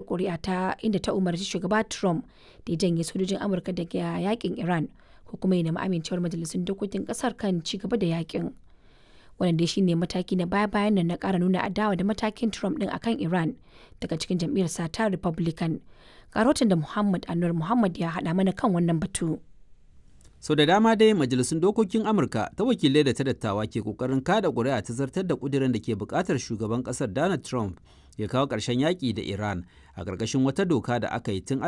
ƙuri'a ta inda ta umarci shugaba Trump da ya janye sojojin Amurka daga yakin Iran ko kuma ya nemi amincewar majalisun dokokin ƙasar kan ci gaba da yakin. Wannan dai shine mataki na baya-bayan nan na ƙara nuna adawa da matakin Trump ɗin akan Iran daga cikin jam'iyyar sa ta Republican. Karotin da Muhammad Anwar Muhammad ya haɗa mana kan wannan batu. sau da dama dai majalisun dokokin amurka ta wakilai da ta dattawa ke kokarin kada ƙuri'a ta zartar da ƙudirin da ke buƙatar shugaban ƙasar donald trump ya kawo ƙarshen yaƙi da iran a ƙarƙashin wata doka da aka yi tun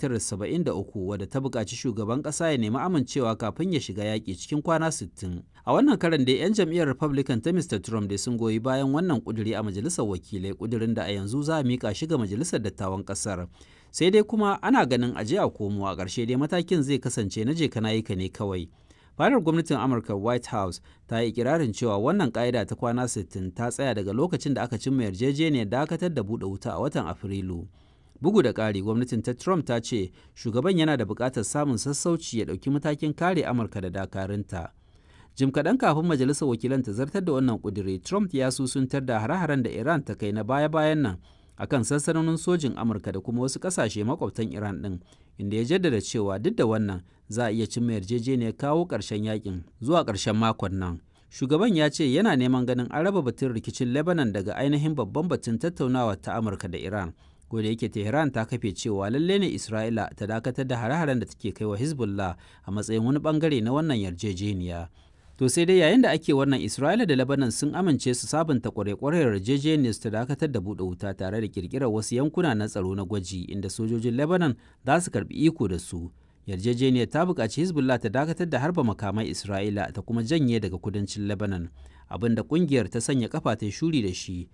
1973 wadda ta buƙaci shugaban ƙasa ya nemi amincewa kafin ya shiga yaƙi cikin kwana 60 a wannan karan dai 'yan jam'iyyar republican ta mr trump dai sun goyi bayan wannan ƙudiri a majalisar wakilai ƙudirin da a yanzu za a miƙa shi ga majalisar dattawan ƙasar sai dai kuma ana ganin aje a komo a ƙarshe dai matakin zai kasance na je kana ka ne kawai fadar gwamnatin amurka white house ta yi ikirarin cewa wannan ƙa'ida ta kwana 60 ta tsaya daga lokacin da aka cimma yarjejeniyar dakatar da buɗe wuta a watan afrilu bugu da ƙari gwamnatin ta trump ta ce shugaban yana da buƙatar samun sassauci ya ɗauki matakin kare amurka da dakarunta jim kaɗan kafin majalisar wakilan ta zartar da wannan ƙudiri trump ya susuntar da hare-haren da iran ta kai na baya-bayan nan akan sansanonin sojin amurka da kuma wasu kasashe makwabtan iran din inda ya jaddada cewa duk da wannan za a iya cimma yarjejeniyar kawo ƙarshen yakin zuwa ƙarshen makon nan shugaban ya ce yana neman ganin an raba batun rikicin lebanon daga ainihin babban batun tattaunawa ta amurka da iran ko da yake tehran ta kafe cewa lalle ne isra'ila ta dakatar da hare-haren da take kai wa hezbollah a matsayin wani bangare na wannan yarjejeniya To sai dai yayin da ake wannan Isra'ila da Lebanon sun amince su sabunta kwarekwarar yarjejeniyar ta dakatar da buɗe wuta tare da kirkirar wasu yankuna na tsaro na gwaji inda sojojin Lebanon za su karbi iko da su. Yarjejeniyar ta buƙaci Hezbollah ta dakatar da harba makamai Isra'ila ta kuma janye daga kudancin Lebanon, abinda ƙungiyar ta sanya kafa ta shuri da shi.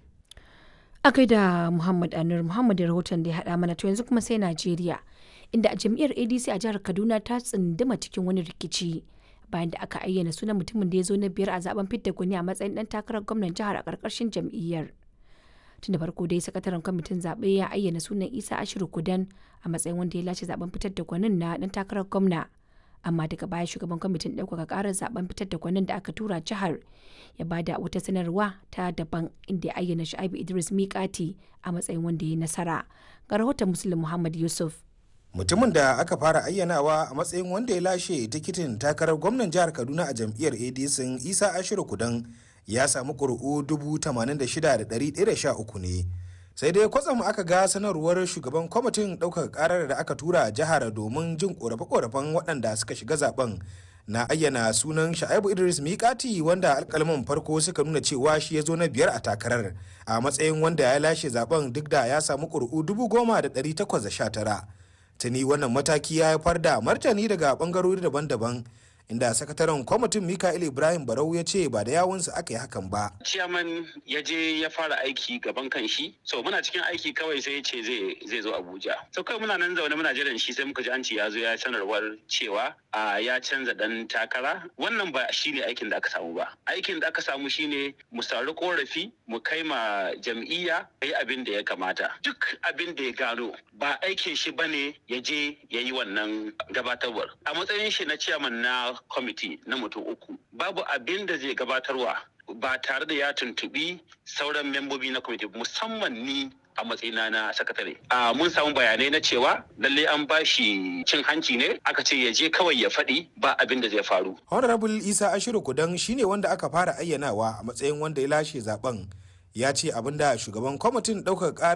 A da Muhammad Anur Muhammad da rahoton da ya haɗa mana to yanzu kuma sai Najeriya, inda jam'iyyar ADC a jihar Kaduna ta tsunduma cikin wani rikici. bayan da aka ayyana sunan mutumin da ya zo na biyar a zaben fidda gwani a matsayin dan takarar gwamnan jihar a ƙarƙashin jam'iyyar tun da farko dai sakataren kwamitin zaɓe ya ayyana sunan isa ashiru kudan a matsayin wanda ya lashe zaben fitar da gwanin na dan takarar gwamna amma daga baya shugaban kwamitin ɗaukaka ƙarar zaben fitar da gwanin da aka tura jihar ya bada wata sanarwa ta daban inda ya ayyana sha'ibu idris miƙati a matsayin wanda ya nasara ga rahoton muslim muhammad yusuf mutumin da aka fara ayyanawa a matsayin wanda ya lashe tikitin takarar gwamnan jihar kaduna a jam'iyyar adc isa ashiru kudan ya samu ƙuri'u 86,113 ne sai dai kwatsam aka ga sanarwar shugaban kwamitin ɗaukar ƙarar da aka tura jihar domin jin ƙorafe-ƙorafen waɗanda suka shiga zaben na ayyana sunan sha'ibu idris mikati wanda alkalman farko suka nuna cewa shi ya zo na biyar a takarar a matsayin wanda ya lashe zaben duk da ya samu ƙuri'u 10,819 tuni wannan mataki ya haifar da martani daga bangarori daban-daban inda sakataren kwamitin mikael ibrahim barau ya ce ba da yawunsa aka yi hakan ba ciyaman ya je ya fara aiki gaban kan shi so muna cikin aiki kawai sai ya ce zai zo abuja so kawai muna nan zaune muna jiran shi sai muka ji an ce ya zo ya sanarwar cewa a ya canza dan takara wannan ba shine aikin da aka samu ba aikin da aka samu shine mu sauri korafi mu kai ma jam'iyya yi abin da ya kamata duk abin da ya gano ba aikin shi bane ya je ya yi wannan gabatarwar a matsayin shi na ciyaman na kwamiti na mutum uku babu abin da zai gabatarwa ba tare da ya tuntubi sauran membobi na kwamiti musamman ni a matsayina na sakatare. A mun samu bayanai na cewa lalle an ba shi cin hanci ne aka ce ya je kawai ya faɗi ba abin da zai faru. Honorable Isa Ashiru Kudan shine wanda aka fara ayyanawa a matsayin wanda ya lashe zaben ya ce abin da shugaban kwamitin ɗaukar